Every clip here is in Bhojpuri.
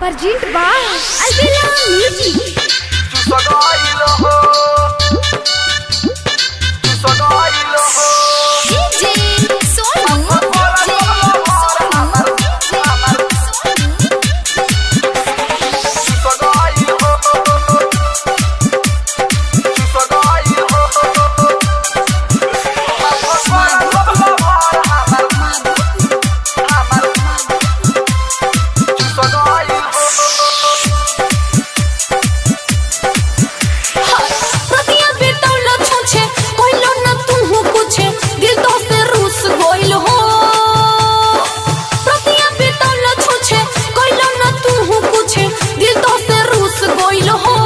Perjint ba Albila Music DJ Sonu प्रतिया बेतौल छुछे कोइलो न तुहु कुछे दिल तो से रूस गोइल हो प्रतिया बेतौल छुछे कोइलो न तुहु कुछे दिल तो से रूस गोइल हो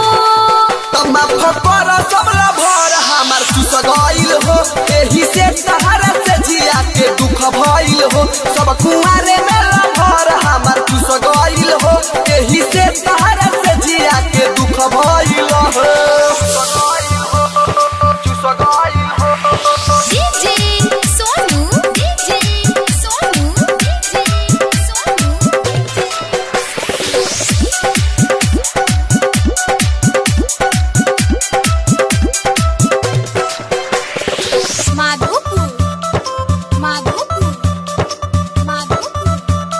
भइल हो सब कुआरे में लभर हमार चुस गइल हो एही से तहरा से जिया के दुख भइल हो चुस गइल हो DJ Sonu DJ Sonu DJ Sonu Madhopur Madhopur Madhopur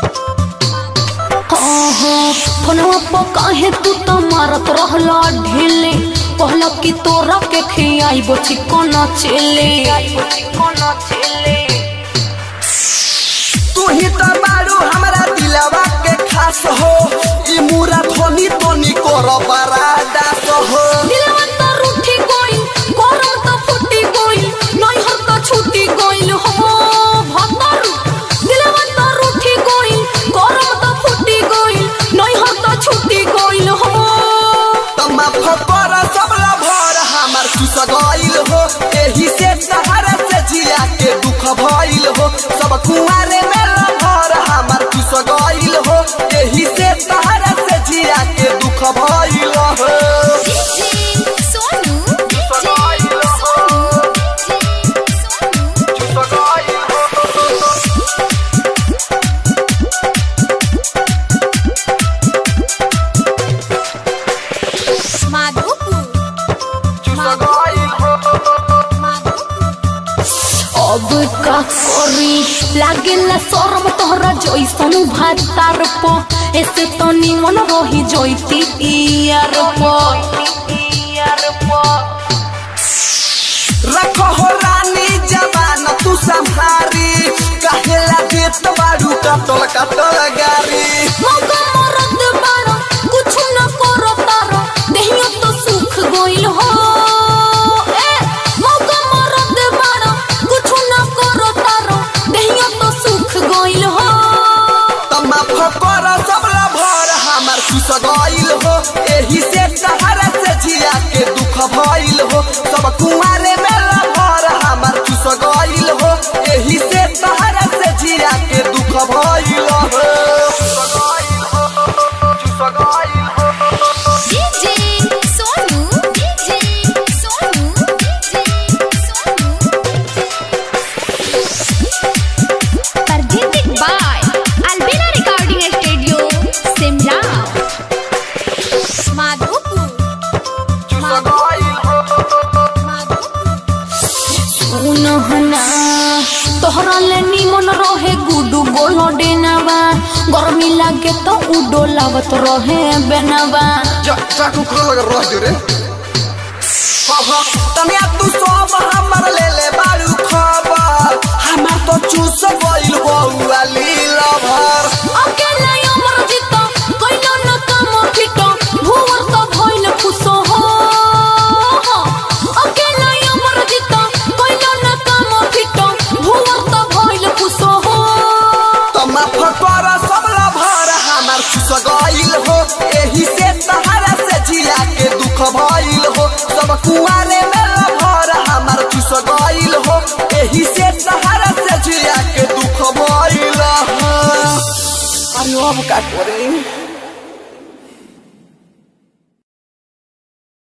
ओहो फोनवा पर काहे तू तो मारत रहला ढेले कहला कि तोरा के खियाइबो चिकन चेले तू ही तो बारू हमरा दिलवा के खास हो ई मुरा धोनी तोनी कर बरादास हो दिलवा तो रूठी गइल गरम तो फुटी गइल नैहर तो छूटी गइल हो भतर दिलवा तो रूठी गइल गरम तो फुटी गइल नैहर तो छूटी गइल हो तमा फकर सबला भर हमर चुस गइल हो एही से सहारा से जिया के दुख भइल हो सब कुआरे में लभर हमर चुस गइल हो एही से सहारा से जिया के दुख भइल हो DJ Sonu DJ Sonu DJ Sonu Madhopur अब का करी लागेला शरम तोहरा जैसन भातार प ऐसे तो निमन रही जैती यार प रखो हो रानी जवान तू संहारी कहेला देत बारू कटल कटल गारी मौका मरद बारो कुछ न करो तारो देहियो तो सुख गइल हो ए मौका मरद बारो कुछ न करो तारो देहियो तो सुख गइल हो तमा फकर सबला भर हमर खुश गइल हो एही से सहारा से जिया के दुख भइल हो सब कुआरे में लभर हमर खुश गइल हो एही से सहारा से जिया के दुख भइल हो DJ Sonu DJ Sonu DJ Sonu Presented by Albina Recording Studio Simla Madhopur सुनहना तोहरा ले निमन रहे गुडू गोलो डेनावा गर्मी लागे तो उडो लावत रहे बेनावा तनिया तू सब हमर ले ले बारू खबर हमर तो चूस गइल बउआ लीला भर अकेला अमर जीतो कइलो न काम फिटो भुवर तो भइल खुशो हो अकेला अमर जीतो कइलो न काम फिटो भुवर तो भइल खुशो हो तमा फकर सबला भर हमर खुश गइल हो एही से सहारा से जिया के दुख भइल हो सब कुआरे में लभर हमर खुश गइल हो एही से सहारा से जिया के दुख भइल हो अरे अब का करे